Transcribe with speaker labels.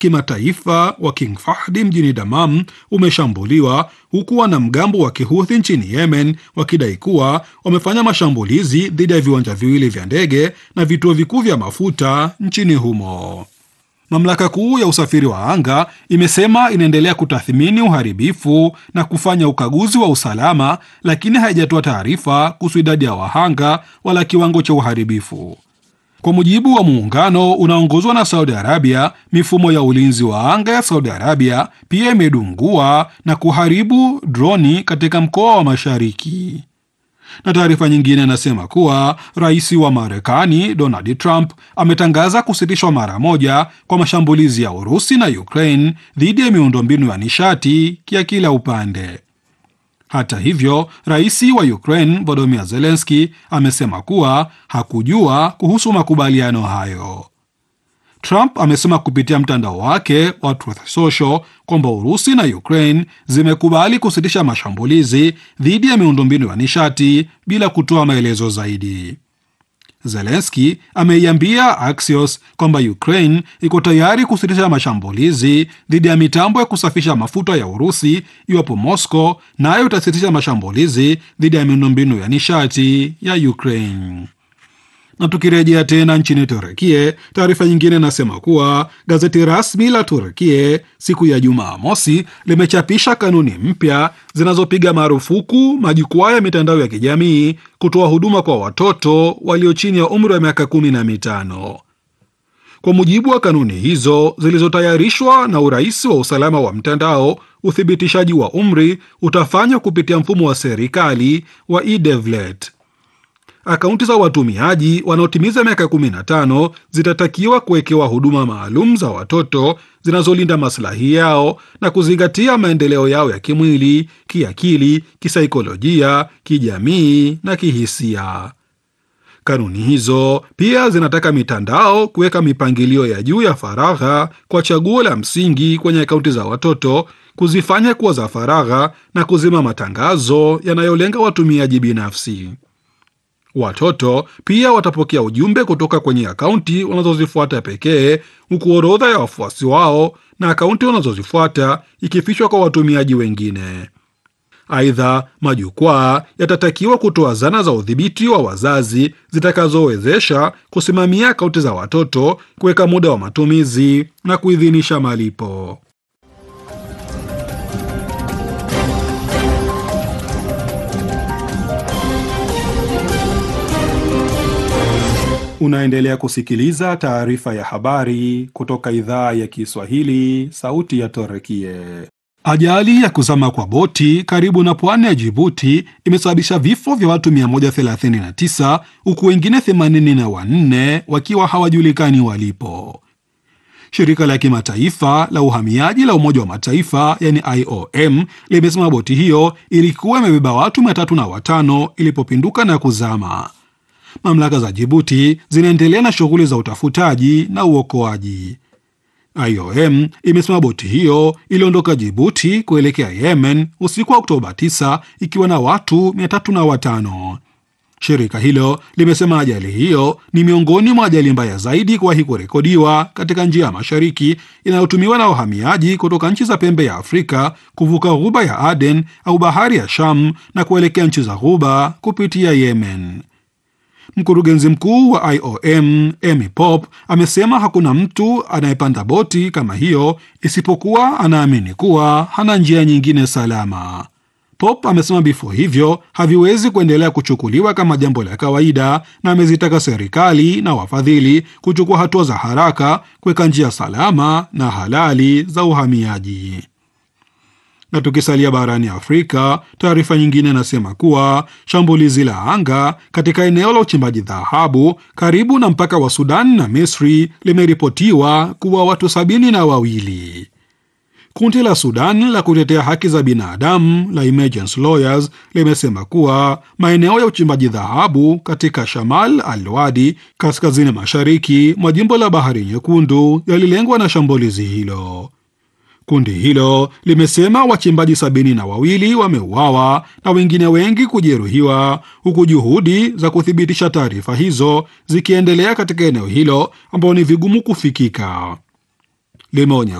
Speaker 1: kimataifa wa King Fahdi mjini Damam umeshambuliwa huku wanamgambo wa Kihuthi nchini Yemen wakidai kuwa wamefanya mashambulizi dhidi ya viwanja viwili vya ndege na vituo vikuu vya mafuta nchini humo. Mamlaka kuu ya usafiri wa anga imesema inaendelea kutathmini uharibifu na kufanya ukaguzi wa usalama, lakini haijatoa taarifa kuhusu idadi ya wahanga wala kiwango cha uharibifu. Kwa mujibu wa muungano unaongozwa na Saudi Arabia, mifumo ya ulinzi wa anga ya Saudi Arabia pia imedungua na kuharibu droni katika mkoa wa Mashariki. Na taarifa nyingine inasema kuwa rais wa Marekani Donald Trump ametangaza kusitishwa mara moja kwa mashambulizi ya Urusi na Ukraine dhidi ya miundombinu ya nishati ya kila upande. Hata hivyo, rais wa Ukraine Volodymyr Zelensky amesema kuwa hakujua kuhusu makubaliano hayo. Trump amesema kupitia mtandao wake wa Truth Social kwamba Urusi na Ukraine zimekubali kusitisha mashambulizi dhidi ya miundombinu ya nishati bila kutoa maelezo zaidi. Zelensky ameiambia Axios kwamba Ukraine iko tayari kusitisha mashambulizi dhidi ya mitambo ya kusafisha mafuta ya Urusi iwapo Moscow nayo itasitisha mashambulizi dhidi ya miundombinu ya nishati ya Ukraine. Na tukirejea tena nchini Turekie, taarifa nyingine inasema kuwa gazeti rasmi la Turekie siku ya Jumaa mosi limechapisha kanuni mpya zinazopiga marufuku majukwaa ya mitandao ya kijamii kutoa huduma kwa watoto walio chini ya umri wa miaka kumi na mitano. Kwa mujibu wa kanuni hizo zilizotayarishwa na urahisi wa usalama wa mtandao, uthibitishaji wa umri utafanywa kupitia mfumo wa serikali wa eDevlet. Akaunti za watumiaji wanaotimiza miaka 15 zitatakiwa kuwekewa huduma maalum za watoto zinazolinda maslahi yao na kuzingatia maendeleo yao ya kimwili, kiakili, kisaikolojia, kijamii na kihisia. Kanuni hizo pia zinataka mitandao kuweka mipangilio ya juu ya faragha kwa chaguo la msingi kwenye akaunti za watoto, kuzifanya kuwa za faragha na kuzima matangazo yanayolenga watumiaji binafsi. Watoto pia watapokea ujumbe kutoka kwenye akaunti wanazozifuata pekee, huku orodha ya wafuasi wao na akaunti wanazozifuata ikifichwa kwa watumiaji wengine. Aidha, majukwaa yatatakiwa kutoa zana za udhibiti wa wazazi zitakazowezesha kusimamia akaunti za watoto, kuweka muda wa matumizi na kuidhinisha malipo. Unaendelea kusikiliza taarifa ya habari kutoka idhaa ya Kiswahili, sauti ya Torekie. Ajali ya kuzama kwa boti karibu na pwani ya Jibuti imesababisha vifo vya watu 139 huku wengine 84 wakiwa hawajulikani walipo. Shirika la kimataifa la uhamiaji la Umoja wa Mataifa yani IOM limesema boti hiyo ilikuwa imebeba watu 305 ilipopinduka na kuzama. Mamlaka za Jibuti zinaendelea na shughuli za utafutaji na uokoaji. IOM imesema boti hiyo iliondoka Jibuti kuelekea Yemen usiku wa Oktoba 9 ikiwa na watu 305. Shirika hilo limesema ajali hiyo ni miongoni mwa ajali mbaya zaidi kuwahi kurekodiwa katika njia ya mashariki inayotumiwa na wahamiaji kutoka nchi za pembe ya Afrika kuvuka ghuba ya Aden au bahari ya Sham na kuelekea nchi za ghuba kupitia Yemen. Mkurugenzi mkuu wa IOM Amy Pop amesema hakuna mtu anayepanda boti kama hiyo isipokuwa anaamini kuwa hana njia nyingine salama. Pop amesema vifo hivyo haviwezi kuendelea kuchukuliwa kama jambo la kawaida, na amezitaka serikali na wafadhili kuchukua hatua za haraka kuweka njia salama na halali za uhamiaji. Na tukisalia barani Afrika, taarifa nyingine inasema kuwa shambulizi la anga katika eneo la uchimbaji dhahabu karibu na mpaka wa Sudan na Misri limeripotiwa kuwa watu sabini na wawili. Kundi la Sudan la kutetea haki za binadamu la Emergency Lawyers limesema kuwa maeneo ya uchimbaji dhahabu katika Shamal al-Wadi kaskazini mashariki mwa jimbo la Bahari Nyekundu yalilengwa na shambulizi hilo. Kundi hilo limesema wachimbaji sabini na wawili wameuawa na wengine wengi kujeruhiwa, huku juhudi za kuthibitisha taarifa hizo zikiendelea katika eneo hilo ambao ni vigumu kufikika. limeonya